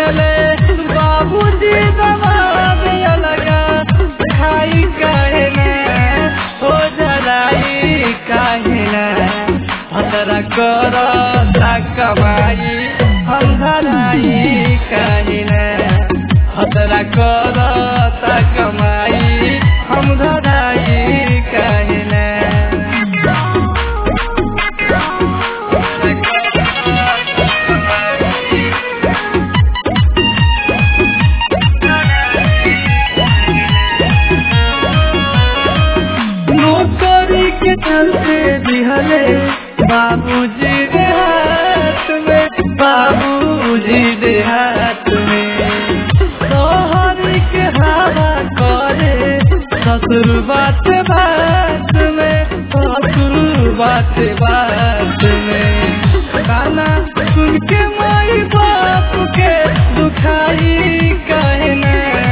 दिहले बाबूजी दबाव लगा खाई काहे ना हो जराई काहे ना भतरा कर कमाई हम धराई काहे ना भतरा कर कमाई हम धराई काहे ना नौकरी के चलते दिहले बाबूजी दे हाथ में बाबूजी दे हाथ में शहर के हवा करे ससुर बात बात में ससुर बात बात में गाना सुन के माई बाप के दुखाई कहना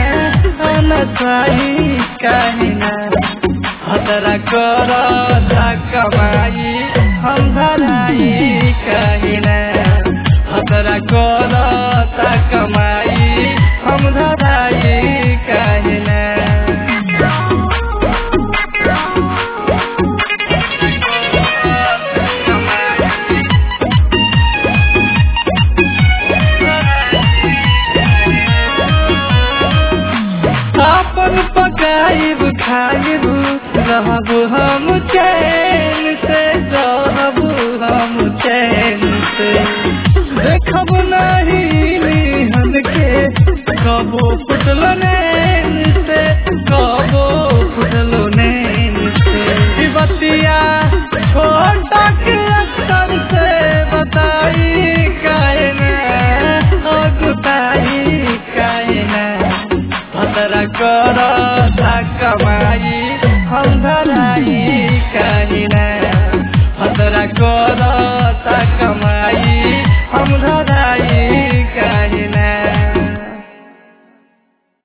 नचाई कहना हतरा कर कमाई हम धराई कहना हतरा कर कमाई हम धराई कहना आपन पकाइब खाइब रहब